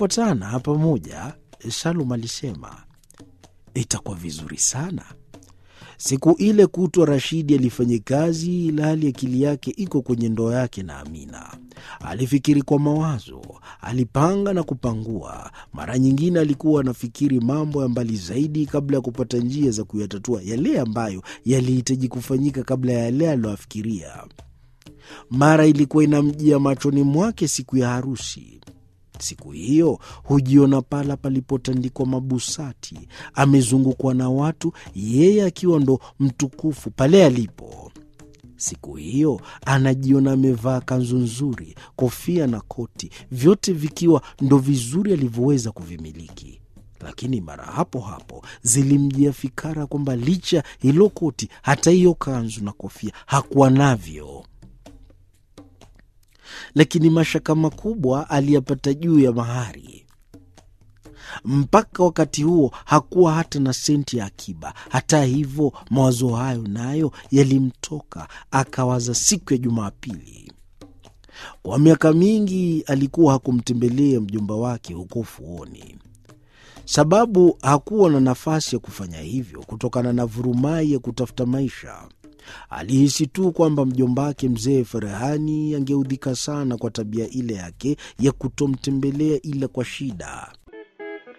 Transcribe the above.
Tukifuatana pamoja, Salum alisema, itakuwa vizuri sana. Siku ile kutwa Rashidi alifanya kazi ilhali akili yake iko kwenye ndoa yake na Amina. Alifikiri kwa mawazo, alipanga na kupangua. Mara nyingine alikuwa anafikiri mambo ya mbali zaidi kabla ya kupata njia za kuyatatua yale ambayo yalihitaji kufanyika kabla ya yale aliyoafikiria. Mara ilikuwa inamjia machoni mwake siku ya harusi. Siku hiyo hujiona pala palipotandikwa mabusati, amezungukwa na watu, yeye akiwa ndo mtukufu pale alipo. Siku hiyo anajiona amevaa kanzu nzuri, kofia na koti, vyote vikiwa ndo vizuri alivyoweza kuvimiliki. Lakini mara hapo hapo zilimjia fikara kwamba licha hilo koti, hata hiyo kanzu na kofia hakuwa navyo lakini mashaka makubwa aliyapata juu ya mahari. Mpaka wakati huo hakuwa hata na senti ya akiba. Hata hivyo, mawazo hayo nayo yalimtoka, akawaza siku ya Jumapili. Kwa miaka mingi alikuwa hakumtembelea mjomba wake huko ufuoni, sababu hakuwa na nafasi ya kufanya hivyo kutokana na vurumai ya kutafuta maisha. Alihisi tu kwamba mjomba wake mzee Ferehani angeudhika sana kwa tabia ile yake ya kutomtembelea ila kwa shida.